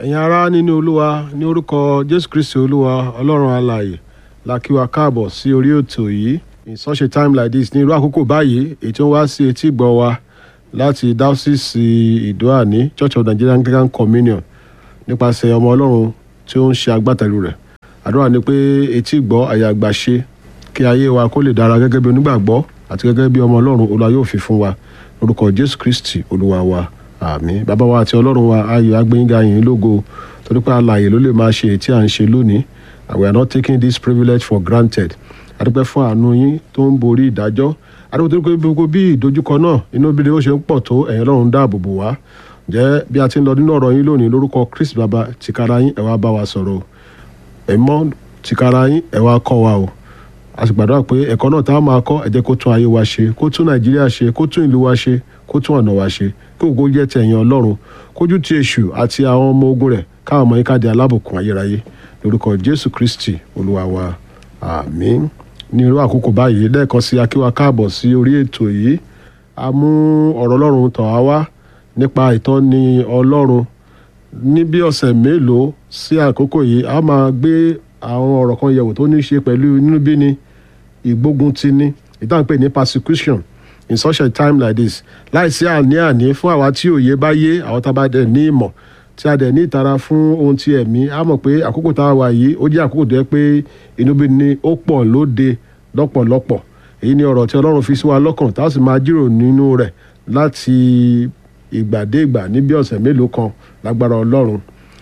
ẹ̀yin ará nínú olúwa ní orúkọ jésù kristi olúwa ọlọ́run alààyè la kí wa káàbọ̀ sí orí ètò yìí in such a time like this ní irú àkókò báyìí èyí tí ó wá sí etí gbọ́ wa láti diocese ìdóàní church of nigerian anglican communion nípasẹ̀ ọmọ ọlọ́run tí ó ń ṣe agbátẹrù rẹ̀ àdúrà ni pé etí gbọ́ àyà àgbà ṣe kí ayé wa kó lè dára gẹ́gẹ́ bí onígbàgbọ́ àti gẹ́gẹ́ bí ọmọ ọlọ́run olúwa yóò fi fún wa lórúkọ jésù kristi olúwa wa àmín bàbá wa àti ọlọ́run wa ayọ̀ agbẹ́yìnga yìí lógo torí pé alààyè ló lè máa ṣe èyí tí à ń ṣe lónìí and we are not taking this privilege for granted adúpẹ́ fún àánú yín tó ń borí ìdájọ́ adúpẹ́ tó ń pé gbogbo bí ìdojúkọ náà inú bí ó ṣe ń pọ̀ tó ẹ̀yin ọlọ́run dáàbò bò wá jẹ́ bí a ti ń lọ nínú ọ̀rọ̀ yín lónìí lórúkọ kristi bàbá tìkára yín ẹ wá bá wa sọ̀rọ̀ ẹ̀mọ́ tìkára yín ẹ wá kọ́ wa o a sì gbàdúrà pé ẹ̀kọ́ náà tá a máa kọ́ ẹ jẹ́ kó tún ayé wa ṣe kó tún nàìjíríà ṣe kó tún ìlú wa ṣe kó tún ọ̀nà wa ṣe kí ògo jẹ́ ti ẹ̀yìn ọlọ́run kójú ti èṣù àti àwọn ọmọ ogun rẹ̀ káwọn ọmọ yín ká di alábùkún ayérayé lórúkọ jésù kristi olúwa wa àmín ní irú àkókò báyìí lẹ́ẹ̀kan sí akíwá káàbọ̀ sí orí ètò yìí a mú ọ̀rọ̀ ọlọ́run tọ̀ wá wá nípa ìtọ́ni ọlọ́run ní bí ọ̀sẹ̀ mélòó sí àkókò yìí a máa gbé àwọn ọ̀rọ̀ kan yẹ̀wò tó ní í ṣe pẹ̀lú inúbíni ìgbóguntini ìtànpè ní persecution in such a time like this láìsí àní-àní fún àwa tí òye bá yé àwọn tá a bá dẹ̀ ní ìmọ̀ tí a dẹ̀ ní ìtara fún ohun ti ẹ̀mí a mọ̀ pé àkókò tá a wà yìí ó jẹ́ àkókò tó yẹ pé inúbíni ó pọ̀ lóde lọ́pọ̀lọpọ̀ èyí ni ọ̀rọ̀ tí ọlọ́run fi sí wa lọ́kàn tá a sì máa jíròrò nínú rẹ̀ láti ìgbàdégbà ní bí ọ̀sẹ̀ mélòó kan lágbára ọlọ́run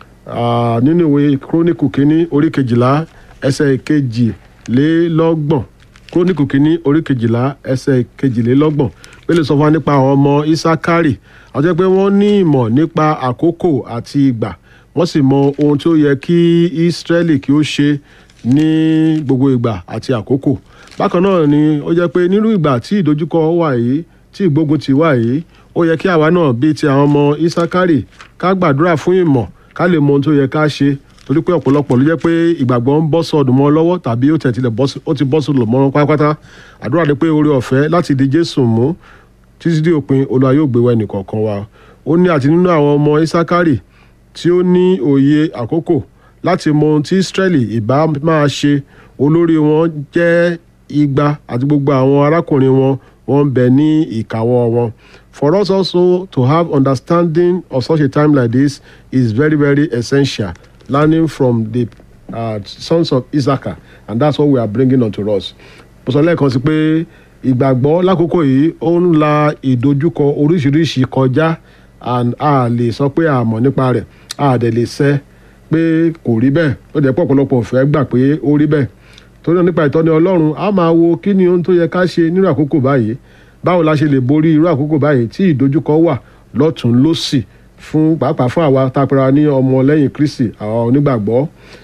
nínú ìwé kírónìkù kínní orí kejìlá ẹsẹ̀ kejìlélọ́gbọ̀n kírónìkù kínní orí kejìlá ẹsẹ̀ kejìlélọ́gbọ̀n pélé sọ fún wa nípa àwọn ọmọ isakari àwọn jẹ́ pé wọ́n ní ìmọ̀ nípa àkókò àti ìgbà wọ́n sì mọ ohun tí ó yẹ kí israeli kí ó ṣe ní gbogbo ìgbà àti àkókò bákan náà ni ó jẹ́ pé nínú ìgbà tí ìdojúkọ wà yìí tí ìgbógun ti wà yìí ó yẹ kí àwa náà bíi ti àwọn ọmọ isakari ká gbàdúrà fún ìmọ̀ ká lè mọ ohun tó yẹ ká ṣe torí pé ọ̀pọ̀lọpọ̀ ló jẹ́ pé ìgbàgbọ́ ń bọ́ sọ̀dùn mọ́ lọ́wọ́ tàbí ó tẹ̀ tilẹ̀ ó ti bọ́ sọ̀dùn mọ́ pátápátá àdúrà ni pé oore ọ̀fẹ́ láti di jésù mú títí dé òpin olúwa yóò gbé wa ẹnìkọ̀ọ̀kan wa ó ní àti nínú àwọn ọmọ isakari tí ó ní òye àkókò láti mọ ohun tí israẹli ìbá máa ṣe olórí wọn jẹ́ igba àti gbogbo àwọn arákùnrin wọn wọn ń bẹ ní ìkáwọ́ wọn for us also to have understanding of such a time like this is very very essential learning from the uh, sons of Issachar and that's what we are bringing unto us. mo sọ lẹ́ẹ̀kan sí pé ìgbàgbọ́ lákòókò yìí ó ń la ìdojúkọ oríṣiríṣi kọjá and a lè sọ pé a mọ̀ nípa rẹ̀ a dẹ̀ lè sẹ́ pé kò rí bẹ́ẹ̀ ó jẹ́ pọ̀ ọ̀pọ̀lọpọ̀ fẹ́ gbà pé ó rí bẹ́ẹ̀ torí náà nípa ìtọ́ni ọlọ́run a máa wo kí ni ohun tó yẹ ká ṣe nínú àkókò báyìí báwo la ṣe lè borí irú àkókò báyìí tí ìdojúkọ wà lọ́tún lọ́sì fún pàápàá fún àwa tapara ní ọmọ lẹ́yìn kristi àwọn onígbàgbọ́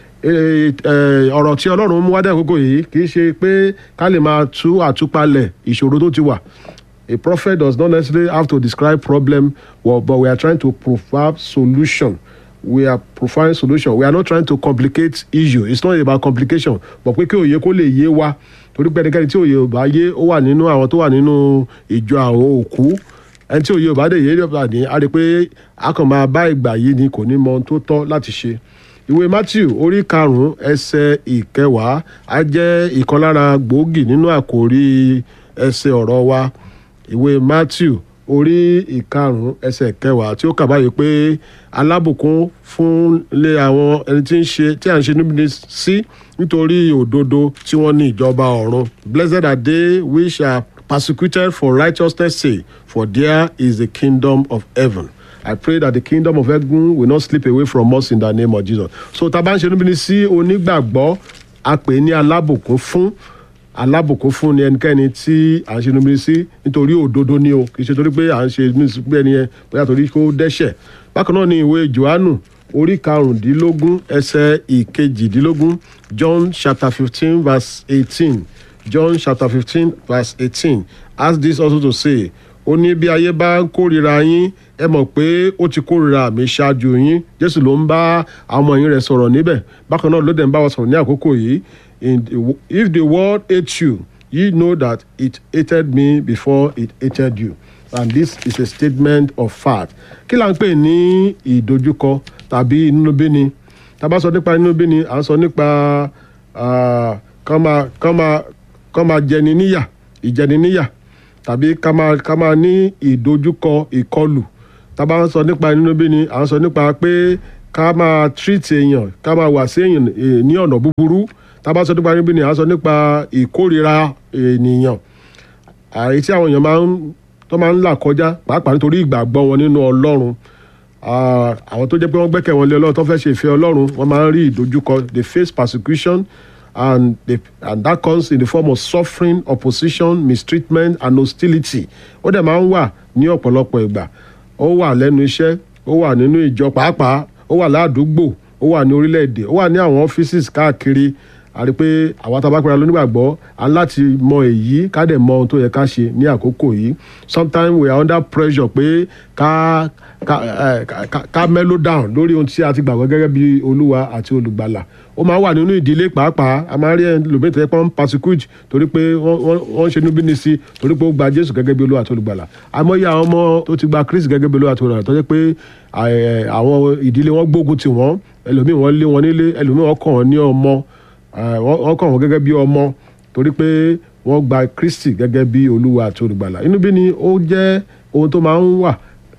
ọ̀rọ̀ tí ọlọ́run mú wádìí àkókò yìí kì í ṣe pé ká lè máa tú àtúpalẹ̀ ìṣòro tó ti wà a prophet does not necessarily have to describe problem well, but we are trying to provide solution we are providing solution we are not trying to complicate issue it's not about complication but pé kí òye kó lè yé wa torí pé ẹnikẹ́ni tí òye ò bá yé ó wà nínú àwọn tó wà nínú ìjọ àwọn òkú ẹni tí òye ò bá dé yé nípa ní a rí i pé a kàn máa bá ìgbà yìí ni kò ní mọ ohun tó tọ́ láti ṣe ìwé matthew orí karùnún ẹsẹ̀ ìkẹwàá á jẹ́ ìkan lára gbòógì nínú àkòrí ẹsẹ̀ ọ̀rọ̀ wa ìwé matthew orí ìkarùn ẹsẹ̀ kẹwàá tí ó kà báyìí pé alábùkún fún lé àwọn ẹni tí ń ṣe tí à ń ṣe níbi sí nítorí òdodo tí wọ́n ní ìjọba ọ̀run blessed are they which are persecuted for righteousness sake for there is the kingdom of heaven. I pray that the kingdom of heaven will not slip away from us in the name of Jesus. So tá a bá ń ṣe níbi sí onígbàgbọ́ a pè ní alábùkún fún alábùkún fún ni ẹnikẹ́ni tí à ń ṣe níbi sí nítorí òdodo ni o kì í ṣe torí pé à ń ṣe níbi ẹni yẹn bóyá torí kó dẹ́ṣẹ̀. Bákan náà ni ìwé Jòhánù orí karùndínlógún ẹsẹ̀ ìkejìdínlógún John chapter fifteen verse eighteen John chapter fifteen verse eighteen ask this also to say ó ní bí ayé bá ń kórìíra yín ẹ mọ̀ pé ó ti kórìíra mi ṣáájú yín jésù ló ń bá àwọn ọmọ yín rẹ̀ sọ̀rọ̀ níbẹ̀ bákan náà ló dẹ̀ ń bá wa sọ̀rọ̀ ní àkókò yìí if the world hates you ye know that it hated me before it hated you and this is a statement of fact kí là ń pè ní ìdojúkọ tàbí inúnibíni tá a bá sọ nípa inúnibíni à ń sọ nípa kán máa kán máa kán máa jẹni níyà ìjẹni níyà tàbí ká máa ká máa ní ìdojúkọ ìkọlù tá a bá ń sọ nípa inúnibíni à ń sọ nípa pé ká máa treat èèyàn ká máa wà sí èèyàn ní ọ̀nà búburú tá a bá sọ nípa inúnibíni à ń sọ nípa ìkórira ènìyàn àyè tí àwọn èèyàn máa ń tó máa ń là kọjá pàápàá nítorí ìgbàgbọ́ wọn nínú ọlọ́run àwọn tó jẹ́ pé wọ́n gbẹ́kẹ̀ wọn lé ọlọ́run tó fẹ́ ṣe ìfẹ́ ọlọ́run wọ́n máa ń rí ìdojúkọ they face persecution and they, and that comes in the form of suffering opposition mistreatment and hostility ó dẹ̀ máa ń wà ní ọ̀pọ̀lọpọ̀ ìgbà ó wà lẹ́nu iṣẹ́ ó wà nínú ìjọ pàápàá ó wà ládùúgbò ó wà ní orílẹ̀-èdè ó wà ní àwọn ọ́fíìsì káàkiri a rí i pé àwọn tá a bá pera lónígbàgbọ́ a ń láti mọ èyí ká dẹ̀ mọ ohun tó yẹ ká ṣe ní àkókò yìí sometimes we are under pressure pé ká ká ká ká mellow down lórí ohun tí a ti gbàgbọ́ gẹ́gẹ́ bí olúwa àti olùgbàlà ó máa ń wà nínú ìdílé pàápàá a máa ń rí ẹlòmíì tó yẹ pé wọ́n ń persecute torí pé wọ́n ń ṣe níbí ní sí torí pé ó gba jésù gẹ́gẹ́ bí olúwa àti olùgbàlà àmọ́yé àwọn ọmọ tó ti gba kristi gẹ́gẹ́ bí olúwa àti olùgbàlà tó jẹ́ pé àwọn ìdílé wọn gbógun tì wọ́n ẹlòmíì wọ́n lé wọn nílé ẹlòmíì wọ́n kàn wọ́n ní ọmọ wọ́n kàn wọ́n gẹ́gẹ́ bí ọmọ torí pé wọ́n gba kristi gẹ́gẹ́ bí olúwa àti olùgbàlà inú bí ni ó jẹ́ ohun tó máa ń wà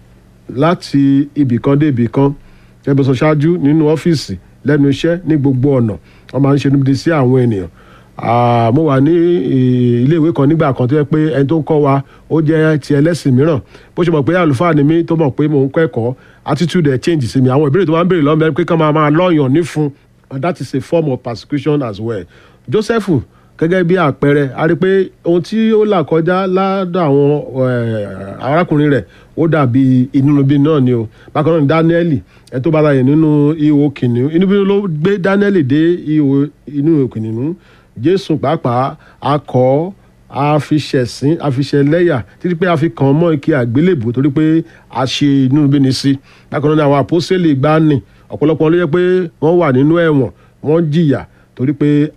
láti ibì kan dé ibì kan ẹgbẹ́ sọ ṣáájú nínú ọ́fíìsì lẹ́nu iṣẹ́ ní gbogbo ọ̀nà wọ́n máa ń ṣe níbi sí àwọn ènìyàn mo wà ní iléèwé kan nígbà kan tó yẹ pé ẹni tó ń kọ́ wa ó jẹ́ ti ẹlẹ́sìn mìíràn bó ṣe mọ̀ pé àlùfáà ni mí tó mọ̀ pé mò ń kẹ́kọ̀ọ́ attitude ẹ̀ change sí mi àwọn ìbéèrè tó máa ń béèrè lọ́mọ ẹ pé kán máa máa lọ́yàn nífun and that is a form of persecution as well joseph gẹ́gẹ́ bí àpẹẹrẹ a rí i pé ohun tí ó là kọjá ládà àwọn arákùnrin rẹ̀ ó dàbí inúnibí náà ni o bákan náà ni daniel ẹ tó bá láyè nínú ihò kìnìún inúbí ló gbé daniel dé ihò inú kìnìún jésù pàápàá akọ àfiṣẹ̀sín àfiṣẹ̀lẹ́yà títí pé a fi kàn mọ́ ike àgbélébù torí pé a ṣe inúnibí ni sí bákan náà ni àwọn àpọ́sẹ̀lẹ̀ gbani ọ̀pọ̀lọpọ̀ ló yẹ pé wọ́n wà nínú ẹ̀wọ̀n wọ́n jìyà torí pé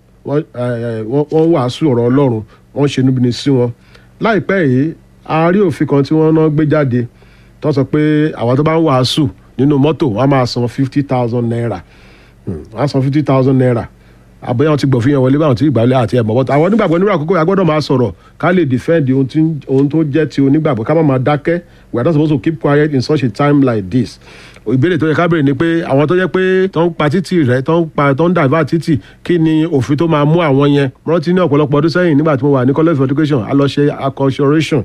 wọ́n wàásù ọ̀rọ̀ ọlọ́run wọ́n ṣe níbi ní sí wọn. láìpẹ́ yìí a rí òfin kan tí wọ́n náà gbé jáde tó sọ pé àwọn tó bá ń wàásù nínú mọ́tò wọ́n á máa san fifty thousand naira wọ́n á san fifty thousand naira àbẹ̀yẹ wọn ti gbọ̀ fún yẹn wọlé báwọn ti ìgbàlẹ̀ àti ẹ̀mọ́ bọ́tà àwọn onígbàgbọ́ nínú àkókò yà gbọ́dọ̀ máa sọ̀rọ̀ ká lè defend ohun tó jẹ́ ti onígbàgbọ́ ká má máa dákẹ́ we are not supposed to keep quiet in such a time like this ìbéèrè tó yẹ ká béèrè ni pé àwọn tó yẹ pé tó ń pa títì rẹ tó ń pa tó ń dàgbà títì kí ni òfin tó máa mú àwọn yẹn rántí ní ọ̀pọ̀lọpọ̀ ọdún sẹ́yìn nígbà tí mo wà ní college of education a lọ ṣe acculturation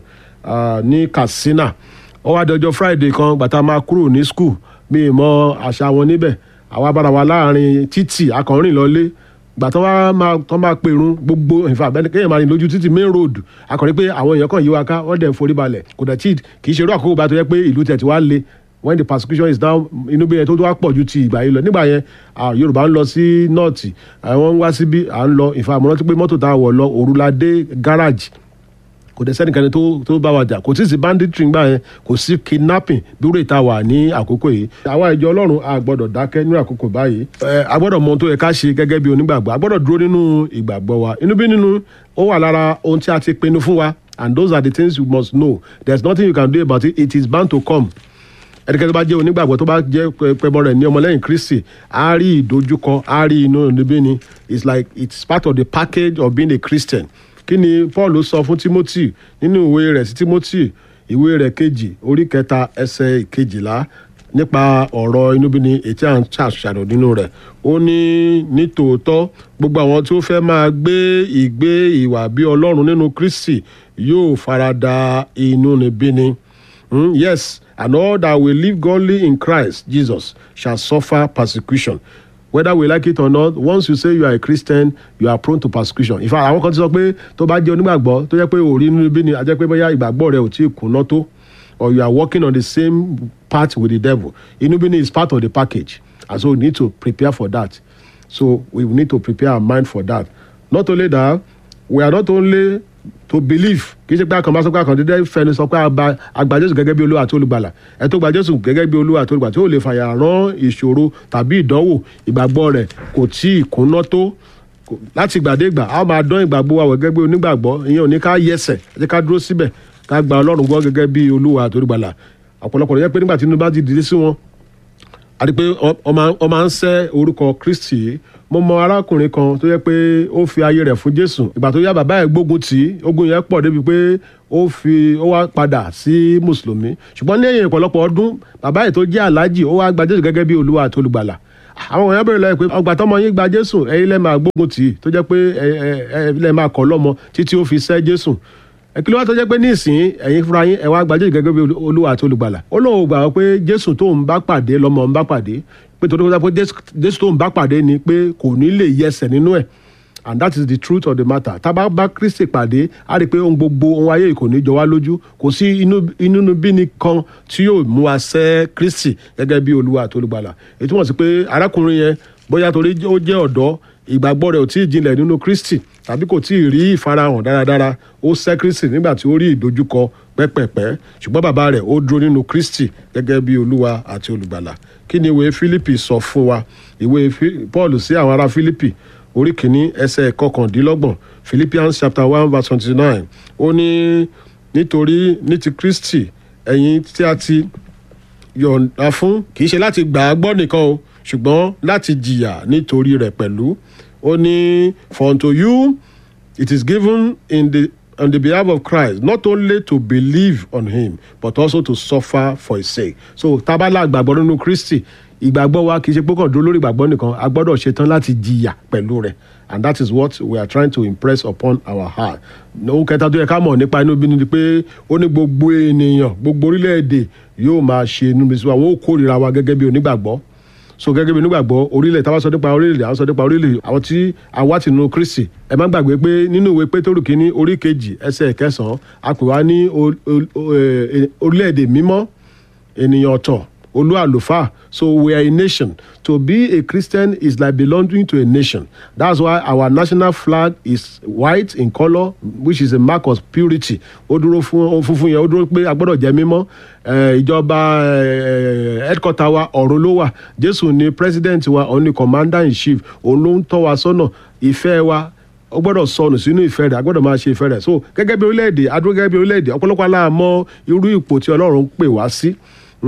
ní katsina ó wá dọjọ́ friday kan gbàtà máa kúrò ní school mi ì mọ àṣà wọn níbẹ̀ àwa bára wa láàrin títì akọrin lọlé gbà tó máa tó máa pèrún gbogbo ìfà bẹ́ẹ̀ kéèyàn máa rìn lójú títì main road akọrin pé àwọn èèyàn kan yí wa ká wọ́n dẹ̀ forí balẹ̀ kò dẹ̀ tí kì í ṣe irú àkókò bá tó yẹ pé ìlú tẹ̀ tí wàá le when the persecution is down inú bí yẹn tó tó wá pọ̀ ju ti ìgbà yìí lọ nígbà yẹn yorùbá ń lọ sí nọ́ọ̀tì àwọn ń wá síbí à ń lọ ìfà àmọ́ rántí pé mọ́tò tá a wọ̀ lọ òrùladé gáràjì kò dẹ̀ sẹ́nìkanì tó tó bá wa jà kò tí ì sí banditry ńgbà yẹn kò sí kidnapping bí wúrò ìta wà ní àkókò yìí àwa ìjọ ọlọ́run a gbọ́dọ̀ dákẹ́ ní àkókò báyìí ẹ a gbọ́dọ̀ mọ ohun tó yẹ ká ṣe gẹ́gẹ́ bí onígbàgbọ́ a gbọ́dọ̀ dúró nínú ìgbàgbọ́ wa inú bí nínú ó wà lára ohun tí a ti pinnu fún wa and those are the things you must know there is nothing you can do about it it is bound to come ẹnikẹ́ni tó bá jẹ́ onígbàgbọ́ tó bá jẹ́ pẹ̀bọ rẹ̀ ní ọmọlẹ́yìn kristi á rí ìdojúkọ á rí inú níbí ni it's like it's part of the package of being a christian kí ni paul sọ fún timothy nínú ìwé rẹ̀ sí timothy ìwé rẹ̀ kejì orí kẹta ẹsẹ̀ kejìlá nípa ọ̀rọ̀ inúbíni ètí à ń ṣàṣàrò nínú rẹ̀ ó ní nítòótọ́ gbogbo àwọn tí ó fẹ́ máa gbé ìgbé ìwà bí ọlọ́run nínú kristi yóò farada inúnibíni mm, yes and all that will live godly in christ jesus shall suffer persecution whether we like it or not once you say you are a christian you are prone to persecution in fact àwọn kan ti sọ pé tó bá jẹ́ onígbàgbọ́ tó jẹ́ pé òrí inú bí ni a jẹ́ pé bóyá ìgbàgbọ́ rẹ ò tí ì kùnà tó or you are working on the same path with the devil inú bí ni is part of the package and so we need to prepare for that so we need to prepare our mind for that not only that we are not only to believe kì í ṣe pé àkànbá sọ pé àkàndédé fẹnu sọ pé àgbà jésù gẹ́gẹ́ bí olúwa àti olùgbàlà ẹ tó gba jésù gẹ́gẹ́ bí olúwa àti olùgbàlà tí ó lè fàyà rán ìṣòro tàbí ìdánwò ìgbàgbọ́ rẹ̀ kò tí ì kúnná tó láti ìgbàdégbà a máa dán ìgbàgbọ́ wa gẹ́gẹ́ bí onígbàgbọ́ ìyẹn ò ní ká yẹsẹ̀ ẹ jẹ́ ká dúró síbẹ̀ ká gba ọlọ́run gbọ́ gẹ́gẹ́ bí olúwa àtòrígbàlà ọ̀pọ̀lọpọ̀ ló yẹ pé nígbà tí inú bá ti dìde sí wọn a rí i pé ọ máa ń sẹ́ orúkọ kristi mo mọ arákùnrin kan tó yẹ pé ó fi ayé rẹ̀ fún jésù ìgbà tó yá bàbá ẹ̀ gbógun tì í ogun yẹn pọ̀ débi pé ó fi ó wá padà sí mùsùlùmí ṣùgbọ́n lẹ́yìn ọ̀pọ̀lọpọ̀ ọdún bàbá ẹ̀ tó jẹ́ aláàjì ó wá gba jésù gẹ́gẹ́ bí olúwa àti olùgbàlà àwọn èèyàn bẹ̀rẹ̀ lọ́yẹ̀ pé ọgbà tọmọ yín gba jésù ẹ̀yin lẹ́ẹ̀ máa gbógun tì í tó jẹ́ pé ẹ̀ lẹ́ẹ̀ máa kọ́ lọ́mọ títí ó fi sẹ́ jésù kí ló wá tó jẹ́ pé nísìnyí ẹ̀yin fúnra yín ẹ̀ wá gba jésù gẹ́gẹ́ bí olúwa àti olùgbàlà ó lóun gbà wọ́n pé jésù tó ń bá pàdé lọ́mọ ń bá pàdé pé torí pé jésù tó ń bá pàdé ni pé kò ní lè yẹsẹ̀ nínú ẹ̀ and that is the truth of the matter tá a bá bá kristi pàdé a rí i pé ohun gbogbo ohun ayé kò ní jọ wá lójú kò sí inú bíni kan tí yóò mú wa sẹ́ kristi gẹ́gẹ́ bí olúwa àti olùgbàlà èyí túmọ̀ sí pé arákùnrin yẹn bóyá torí ó jẹ́ ọ̀dọ́ ìgbàgbọ́ rẹ̀ ò tí ì jinlẹ̀ nínú kristi tàbí kò tí ì rí ìfarahàn dáradára ó sẹ́ kristi nígbà tí ó rí ìdojúkọ pẹ́pẹ̀pẹ́ ṣùgbọ́n bàbá rẹ̀ ó dúró nínú kristi gẹ́gẹ́ bí olúwa àti olùgbàlà kí ni ìwé fílípì sọ fún wa ìwé paul sí àwọn ará fílípì orí kìíní ẹsẹ̀ kọkàndínlọ́gbọ̀n philippians chapter one verse twenty-nine ó ní nítorí ní ti kristi ẹ̀yin tí a ti yọ̀ǹda fún kì í ṣe láti gbà á gbọ́ nìkan o ṣùgbọ́n láti jìyà nítorí rẹ̀ pẹ̀lú ó ní for unto you it is given in the on the behalf of Christ not only to believe on him but also to suffer for his sake so tábàlà àgbàgbọ́ nínú Kristi ìgbàgbọ́ wa kì í ṣe pé kàn dúró lórí ìgbàgbọ́ nìkan a gbọ́dọ̀ ṣetán láti jìyà pẹ̀lú rẹ̀ and that is what we are trying to impress upon our heart. ohun kẹta tó yẹ ká mọ̀ nípa inú bínú ni pé ó ní gbogbo ènìyàn gbogbo orílẹ̀-èdè yóò máa ṣe inú bíi sí wa wọn ó kórìíra wa gẹ́gẹ́ bí onígbàgbọ́ so gẹ́gẹ́ bí onígbàgbọ́ orílẹ̀ tá a bá sọ nípa orílẹ̀ àwọn sọ nípa orílẹ̀ àwọn tí a wá tìǹú Kristi ẹ má gbàgbé pé nínú ìwé Pétérù kínní orí kejì ẹsẹ̀ kẹsàn-án a pè wá ní orílẹ̀-èdè mímọ́ ènìyàn ọ̀tọ̀ olú àlùfáà so we are a nation to be a christian is like belonging to a nation that's why our national flag is white in colour which is a mark of purity ó dúró fún funfun yẹn ó dúró pé a gbọ́dọ̀ jẹ́ mímọ́ ìjọba headquarter wa ọ̀run ló wà jésù ni president wa òun ni commander in chief òun ló ń tọ́ wa sọ́nà ìfẹ́ wa ó gbọ́dọ̀ sọnù sínú ìfẹ́ rẹ̀ a gbọ́dọ̀ máa ṣe ìfẹ́ rẹ̀ so gẹ́gẹ́ bí orílẹ̀-èdè adúró gẹ́gẹ́ bí orílẹ̀-èdè ọ̀pọ̀lọpọ̀ aláàmọ́ irú ipò tí ọlọ́run ń pè wá sí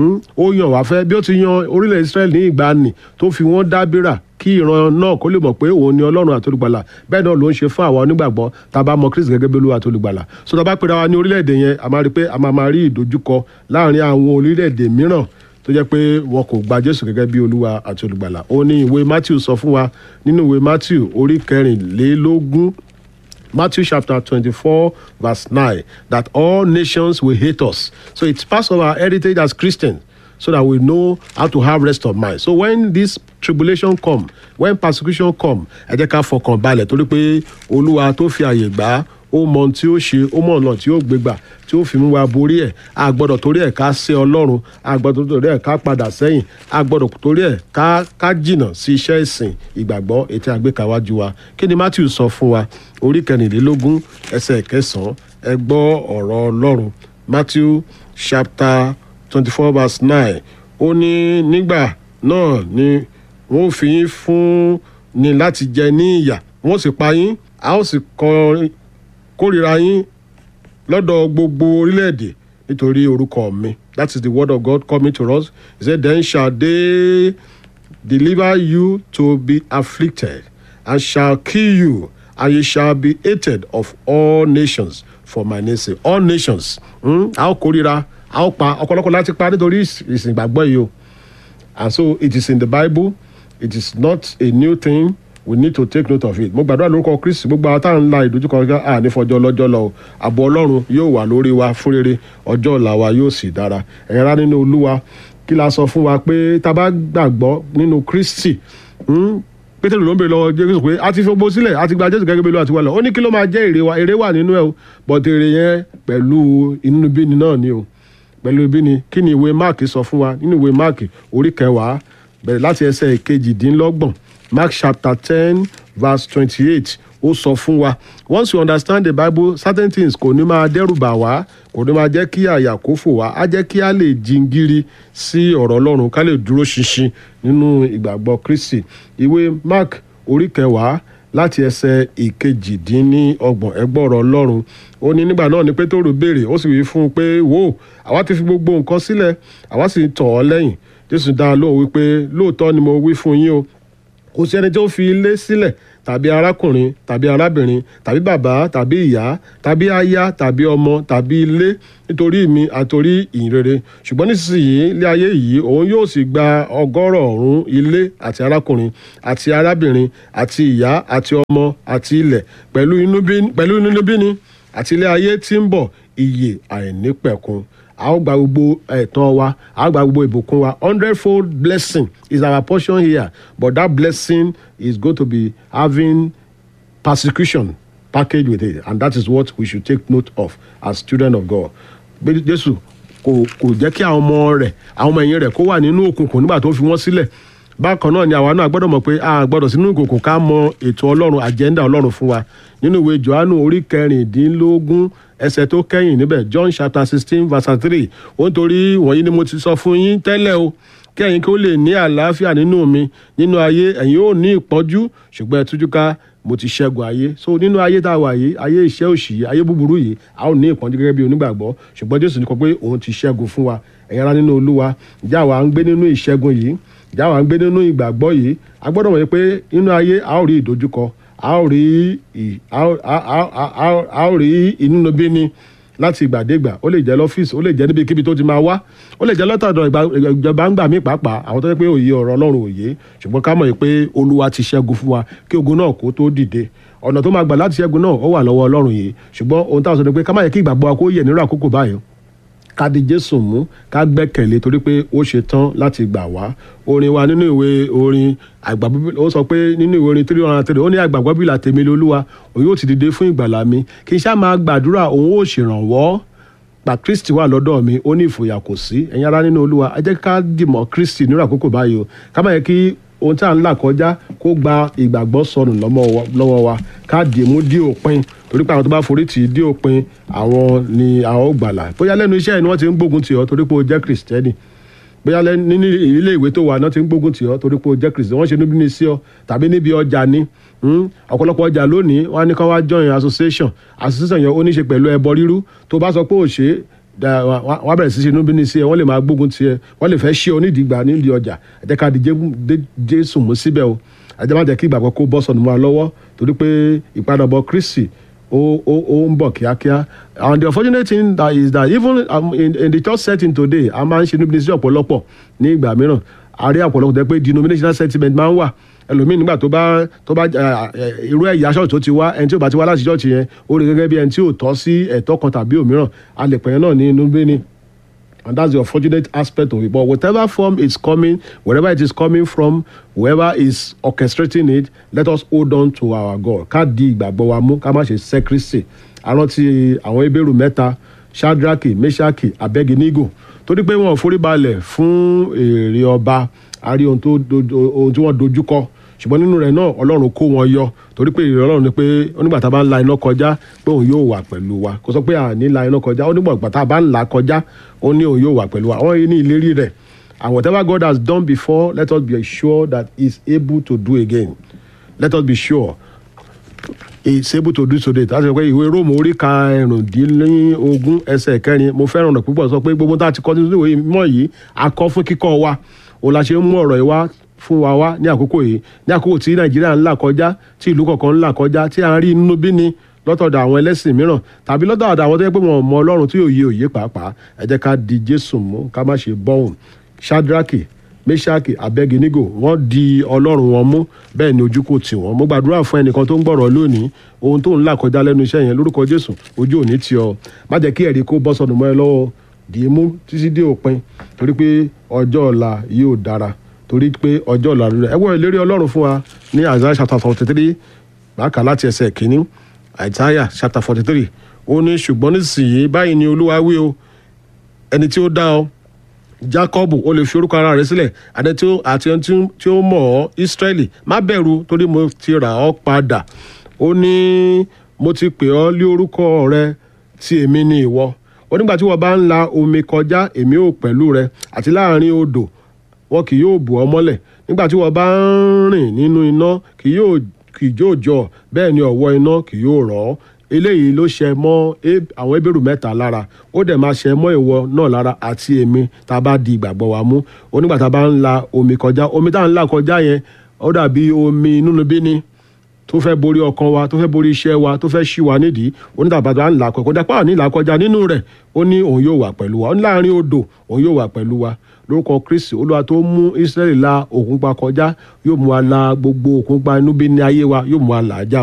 ó yàn wá fẹ́ bí ó ti yan orílẹ̀ Israẹli ní ìgbàanì tó fi wọ́n dábìrà kí ìran náà kó lè mọ̀ pé òun ni ọlọ́run àti olùgbàlà bẹ́ẹ̀ náà ló ń ṣe fún àwa onígbàgbọ́ tá a bá mọ Kristi gẹ́gẹ́ bí olúwa àti olùgbàlà so tá a bá pera wa ní orílẹ̀-èdè yẹn a máa rí pé a máa máa rí ìdojúkọ láàrin àwọn orílẹ̀-èdè mìíràn tó jẹ́ pé wọn kò gba Jésù gẹ́gẹ́ bí olúwa àti olùgbàlà ó ní ìwé Matthew sọ fún wa nínú ìwé Matthew orí kẹrìnlélógún Matthew chapter 24, verse 9, that all nations will hate us. So it's part of our heritage as Christians so that we know how to have rest of mind. So when this tribulation come, when persecution come, ẹ jẹ́ ká fọkàn balẹ̀ torí pé Olúwa tó fi àyè gbà á ó mọ ohun tí ó ṣe ó mọ ọ̀nà tí ó gbégbà tí ó fi mú wa borí ẹ̀ a gbọ́dọ̀ torí ẹ̀ ká ṣe ọlọ́run a gbọ́dọ̀ torí ẹ̀ ká padà sẹ́yìn a gbọ́dọ̀ torí ẹ̀ ká ká jìnà sí iṣẹ́ ìsìn ìgbàgbọ́ ètò àgbékàwájú wa kí ni Matthew sọ fún wa orí kẹrìnlélógún ẹsẹ̀ kẹsàn-án ẹ gbọ́ ọ̀rọ̀ ọlọ́run Matthew chapter twenty four verse nine ó ní nígbà náà ni wọ́n fi yín fún ni láti jẹ ní ìyà wọ́n sì pa yín a ó sì kọrin kórìíra yín lọ́dọ̀ gbogbo orílẹ̀-èdè nítorí orúkọ mi that is the word of God coming to us he said then shall they deliver you to be afflicted and shall kill you and you shall be hated of all nations for my name sake all nations a ó kórìíra a ó pa ọ̀pọ̀lọpọ̀ láti pa nítorí ìsìn ìgbàgbọ́ yìí o and so it is in the Bible it is not a new thing we need to take note of it mo gbàdúrà lórúkọ kristi gbogbo àwọn tá à ń la ìdojúkọ ọjọ́ à ní fọjọ́ lọ́jọ́ lọ o ààbò ọlọ́run yóò wà lórí wa fún rere ọjọ́ ọ̀la wa yóò sì dára ẹ̀yìn rá nínú olúwa kí la sọ fún wa pé tá a bá gbàgbọ́ nínú kristi pétérù ló ń bèrè lọ́wọ́ jésù pé a ti fi gbogbo sílẹ̀ a ti gba jésù gẹ́gẹ́ bí olúwa ti wà lọ ó ní kí ló máa jẹ́ èrè wa èrè wà nínú ẹ̀ o but èrè yẹn pẹ̀lú inúnibíni náà ni o pẹ̀lú ibíni kí ni ìwé máàkì sọ fún wa nínú ìwé máàkì orí kẹwàá bẹ̀rẹ̀ láti ẹsẹ̀ kejìdínlọ́gbọ̀n Mark chapter ten verse twenty-eight ó sọ fún wa once you understand the bible certain things kò ní máa dẹ́rù bà wá kò ní máa jẹ́ kí àyà kó fò wá á jẹ́ kí a lè jingiri sí ọ̀rọ̀ ọlọ́run ká lè dúró ṣinṣin nínú ìgbàgbọ́ kristi ìwé mark orí kẹwàá láti ẹsẹ̀ ìkejìdínlọ́gbọ̀n ẹgbọ́rọ̀ ọlọ́run ó ní nígbà náà ni pétérù béèrè ó sì wí fún un pé wò àwa ti fi gbogbo nǹkan sílẹ̀ àwa sì tọ̀ ọ́ lẹ́yìn jésù dá a lóhùn wípé lóòótọ́ ni mo wí fún yín o kò sí ẹni tó fi ilé sílẹ̀ tàbí arákùnrin tàbí arábìnrin tàbí bàbá tàbí ìyá tàbí aya tàbí ọmọ tàbí ilé nítorí mi àtòrí ìyìnrere ṣùgbọ́n nísinsìnyí ilé ayé yìí òun yóò sì gba ọgọ́rọ̀ọ̀rún ilé àti arákùnrin àti arábìnrin àti ìyá àti ọmọ àti ilẹ̀ pẹ̀lú inúnibíni àti ilé ayé tí ń bọ̀ ìyè àìnípẹ̀kun a ó gba gbogbo ẹ̀tọ́ wa a ó gba gbogbo ìbùkún wa hundredfold blessing is our portion here but that blessing is going to be having persecution packaged with it and that is what we should take note of as children of God. Jésù kò kò jẹ́ kí àwọn ọmọ rẹ̀ àwọn ọmọ ẹ̀yìn rẹ̀ kó wà nínú òkùnkùn nígbà tó fi wọ́n sílẹ̀ bákan náà ni àwa náà gbọ́dọ̀ mọ̀ pé a gbọ́dọ̀ sínú ìkòkò ká mọ ètò ọlọ́run àjẹ́ndà ọlọ́run fún wa nínú ìwé johannu orí kẹrìndínlógún ẹsẹ̀ tó kẹ́yìn níbẹ̀ john chapter sixteen verse three ó ń torí wọ̀nyí ni mo ti sọ fún yín tẹ́lẹ̀ o kí ẹ̀yin kí ó lè ní àlàáfíà nínú mi nínú ayé ẹ̀yin ó ní ìpọ́njú ṣùgbọ́n ẹ tújú ká mo ti ṣẹ́gun ayé so nínú ayé tá a wà yìí ayé iṣẹ́ òṣì yìí ayé búburú yìí a ó ní ìpọ́njú gẹ́gẹ́ bí onígbàgbọ́ ṣùgbọ́n jésù ní kọ pé òun ti ṣẹ́gun fún wa ẹ̀yin ará nínú olúwa ìjà wa ń gbé nínú ìṣẹ́gun yìí ìjà wa ń gbé nínú ìgbàgbọ́ yìí a gbọ́dọ̀ mọ̀ pé nínú ayé a ó rí ìdojúkọ a ó rí a ó rí inúnibíni láti ìgbàdégbà ó lè jẹ́ lọ́fíìsì ó lè jẹ́ níbikíbi tó ti máa wá ó lè jẹ́ lọ́tọ̀dọ̀ ìjọba ń gbà mí pàápàá àwọn tó yẹ pé òye ọ̀rọ̀ ọlọ́run òye ṣùgbọ́n ká mọ̀ pé olúwa ti ṣẹ́gun fún wa kí ogun náà kó tó dìde ọ̀nà tó máa gbà láti ṣẹ́gun náà ó wà lọ́wọ́ ọlọ́run yìí ṣùgbọ́n ohun táwọn sọ ni pé ká má yẹ kí ìgbàgbọ́ wa kó yẹ nírú àkókò báyìí ká di jésù mú ká gbẹ́kẹ̀lé torí pé ó ṣe tán láti gbà wá orin wa nínú ìwé orin àgbàgbọ́ ó sọ pé nínú ìwé orin three hundred and three ó ní àgbàgbọ́ bíi làtẹ̀mí lolúwa òun yóò ti dìde fún ìgbàlà mi kì í ṣá máa gbàdúrà òun ó ṣèrànwọ́ gba kristi wà lọ́dọ̀ mi ó ní ìfòyà kò sí ẹ̀yin ará nínú olúwa ẹ jẹ́ ká dìmọ̀ kristi nírú àkókò báyìí o ká má yẹ kí ohun tí à ń là kọjá kó gba ìgbàgbọ́ sọnù lọ́wọ́ wa ká dì mú dí òpin torí pé àwọn tó bá forí tì í dí òpin àwọn ni àwọn ò gbàlà bóyá lẹ́nu iṣẹ́ ni wọ́n ti ń gbógun tì ọ́ torí pé o jẹ́ kristẹni bóyá nínú ilé ìwé tó wà náà ti ń gbógun tì ọ́ torí pé o jẹ́ kristẹni wọ́n ṣe níbi ní sí ọ tàbí níbi ọjà ni ọ̀pọ̀lọpọ̀ ọjà lónìí wọ́n á ní kán wá join association association yẹn ó ní í ṣe pẹ̀lú ẹbọ rírú tó bá sọ pé ò ṣe é wọ́n bẹ̀rẹ̀ sí ṣe níbi ní sí ẹ wọ́n lè máa gbógun tiẹ̀ wọ́n lè fẹ́ ṣe onídìígbà nídìí ọjà ẹ jẹ́ ká di jésù mú síbẹ̀ o ẹ jẹ́ má jẹ́ kí ìgbàgbọ́ kó bọ́ sọnù mọ́ wa lọ́wọ́ torí pé ìpadàbọ̀ kristi ó ó ó ń bọ̀ kíákíá and the unfortunate thing that is that even um, in, in the church setting today a máa ń ṣe níbi ní sí ọ̀pọ̀lọpọ̀ ní ìgbà mìíràn a rí ọ̀pọ̀lọpọ̀ tẹ́ pé denominational sentiment máa ń wà ẹlòmíì nígbà tó bá tó bá irú ẹ̀yà ṣọ́ọ̀ṣì tó ti wá ẹni tí ò bá ti wá láti ṣọ́ọ̀ṣì yẹn ó rí gẹ́gẹ́ bí ẹni tí ò tọ́ sí ẹ̀tọ́ kan tàbí òmíràn a lè pẹ̀yẹ́ náà ní inú bí ni and that's the unfortunate aspect of it but whatever form it's coming wherever it is coming from whoever is orchestrating it let us hold on to our God ká di ìgbàgbọ́ wa mú ká má ṣe sẹ́kírísì arántí àwọn ebéèrú mẹ́ta shadraki meshaki abeginigo torí pé wọn ò forí balẹ̀ fún èrè ọba a rí ohun tí wọ́n dojú kọ ṣùgbọ́n nínú rẹ̀ náà ọlọ́run kó wọn yọ torí pé ìrẹ̀ ọlọ́run ni pé onígbà tá a bá ń la iná kọjá pé òun yóò wà pẹ̀lú wa kò sọ pé à ní la iná kọjá onígbà tá a bá ń la kọjá ó ní òun yóò wà pẹ̀lú wa àwọn yìí ní ìlérí rẹ̀ and whatever God has done before let us be sure that he is able to do again let us be sure he is able to do so that láti sọ pé ìwé róòmù orí karùndínlógún ẹsẹ̀ kẹrin mo fẹ́ràn rẹ̀ púpọ̀ sọ pé gbogbo tá a ti kọ́ nínú ìwé mọ́ yìí a kọ́ fún kíkọ́ wa òun la ṣe ń mú ọ̀rọ̀ yìí wá fún wa wá ní àkókò yìí ní àkókò tí nàìjíríà ń là kọjá tí ìlú kọ̀ọ̀kan ń là kọjá tí à ń rí inú bí ni lọ́tọ̀dọ̀ àwọn ẹlẹ́sìn mìíràn tàbí lọ́tọ̀dọ̀ àwọn tó yẹ pé wọn ò mọ ọlọ́run tí òye òye pàápàá ẹ jẹ́ ká di jésù mú ká má ṣe bọ́hùn shadraki meshaki abeginigo wọ́n di ọlọ́run wọn mú bẹ́ẹ̀ ni ojú kò tì wọ́n mo gbàdúrà fún ẹnìkan tó ń gbọ́rọ̀ lónìí ohun tó ń là kọjá lẹ́nu iṣẹ́ yẹn lórúkọ jésù ojú òní tì ọ́ má jẹ́ kí ẹ̀rí kó bọ́ sọnù mọ́ ẹ lọ́wọ́ dì í mú títí dé òpin torí pé ọjọ́ ọ̀la yóò dára torí pé ọjọ́ ọ̀la rẹ̀ ẹ wọ ìlérí ọlọ́run fún wa ní Isaiah chapter forty three bákan láti ẹsẹ̀ kínní Isaiah chapter forty three ó ní ṣùgbọ́n nísìnyí báyìí ni olúwa wí o ẹni tí ó dá ọ Jacob ó lè fi orúkọ ara rẹ̀ sílẹ̀ àti tí ó àti ẹni tí ó mọ̀ ọ́ Israẹli má bẹ̀rù torí mo ti rà ọ́ padà ó ní mo ti pè ọ́ lé orúkọ rẹ tí èmi ni ìwọ ó nígbà tí wọ́n bá ń la omi kọjá èmi ò pẹ̀lú rẹ àti láàrin odò wọn kì yóò bù ọ́ mọ́lẹ̀ nígbà tí wọ́n bá ń rìn nínú iná kì yóò kì yóò jọ bẹ́ẹ̀ ni ọ̀wọ́ iná kì yóò rọ̀ ọ́ eléyìí ló ṣe mọ́ àwọn ebèrú mẹ́ta lára ó dẹ̀ máa ṣe mọ́ ìwọ náà lára àti èmi tá a bá di ìgbàgbọ́ wa mú onígbà tá a bá ń la omi kọjá omi tá a ń là kọjá yẹn ó dàbí omi inú bí ni tó fẹ́ borí ọkàn wa tó fẹ́ borí iṣẹ́ wa tó fẹ́ ṣí wa nídìí onítàbàtà ń là kọjá dápá ní ìlà kọjá nínú rẹ̀ ó ní òun yóò wà pẹ̀lú wa ó ní láàrin odò òun yóò wà pẹ̀lú wa lórúkọ kristi olúwa tó mú israẹli la òkun pa kọjá yóò mú wa la gbogbo òkun pa inú bí ní ayé wa yóò mú wa là á já